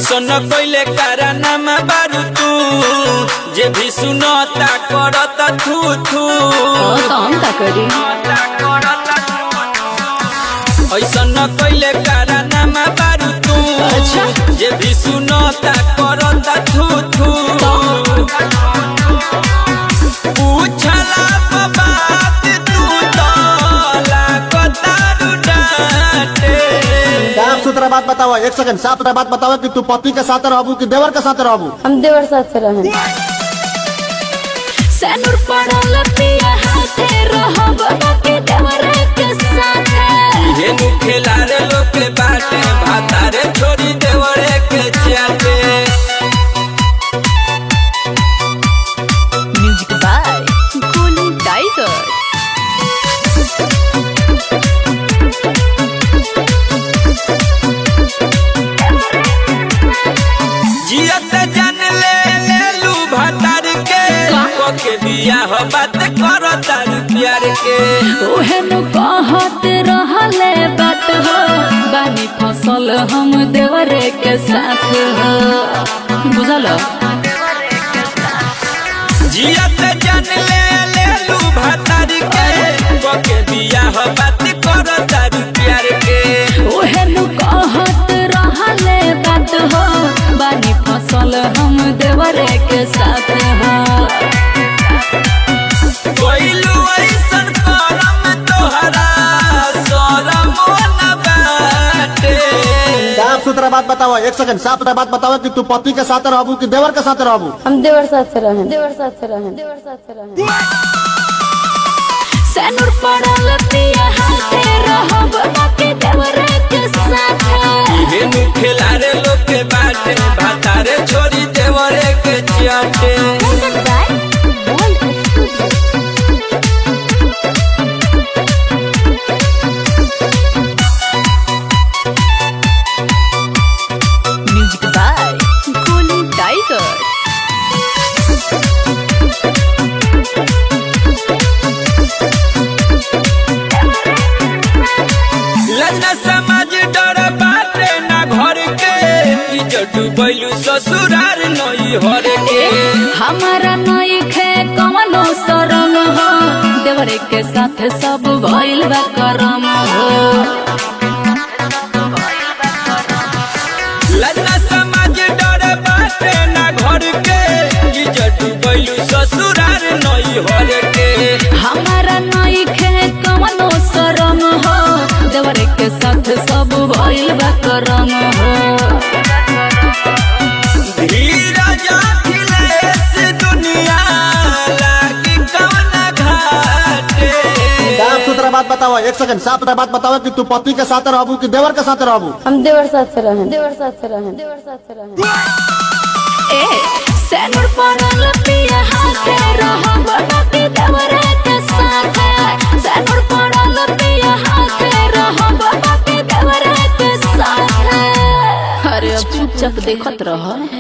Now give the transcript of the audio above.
ऐसन कइले कारनामा बारू तू जे भी सुनता करता थू थू हाँ तो हम का करी ऐसन कइले कारनामा बारू तू अच्छा। जे भी सुनता करता थू थू पूछला प बात तू तो लागतारू डांटे साफ सुथरा बात बताओ एक सेकंड साफ सुथरा बात बताओ कि तू पति के साथ रहबू कि देवर के साथ रहबू हम देवर साथ से रहें सैनुर पड़ल पिया हाथे रहब बाकी देवर के साथे हेनु खेलारे लोग के बाटे भातारे छोड़ी देवरे के चाटे म्यूजिक बाय गोलू टाइगर जियत जान ले ले लू भातार के के बियाह बात करो तार प्यार के ओहेनु कहत रहले बात हो बानी फसल हम देवरे के साथ हो बुझल जियत जान ले ले लू भातार के के बियाह बात करो तार प्यार के ओहेनु कहत रहले बात हो बानी फसल हम देवरे के साथ हो कोइलू ऐसन करम तोहरा शरम न बाटे साफ सुथरा बात बताओ एक सेकंड साफ सुथरा बात बताओ कि तू पति के साथ रहबू कि देवर के साथ रहबू हम देवर साथ से रहें देवर साथ से रहें देवर साथ से रहें सैनुर पड़ल पिया हाथे रहब बाकी देवरे के साथ हेनु खेलारे लोग के बाटे भातारे छोड़ी देवरे के चाटे म्यूजिक बाय गोलू टाइगर लन्ना समाज डर बाटे ना घर के इज्जत डूबैलू ससुरार नई हर के हमारा नई खे कवनो शरम हो देवरे के साथ सब भइल बा करम हो लन्ना समाज डर बाटे ना घर के इज्जत डूबैलू ससुरार नई हर के हमारा नई खे कवनो शरम हो देवरे के साथ सब भइल बा करम हो धीरज अखिलेश दुनिया लागी कवना घाटे साफ सुथरा बात बताओ एक सेकंड साफ सुथरा बात बताओ कि तू पति के साथ रहबू कि देवर के साथ रहबू हम देवर साथ से रहें देवर साथ से रहें देवर साथ से रहें ए सैनुर पड़ल पिया हाथे रहब बाकी देवरे के साथ सैनुर पड़ल पिया हाथे रहब बाकी देवरे के साथ अरे अब चुपचाप देखत रह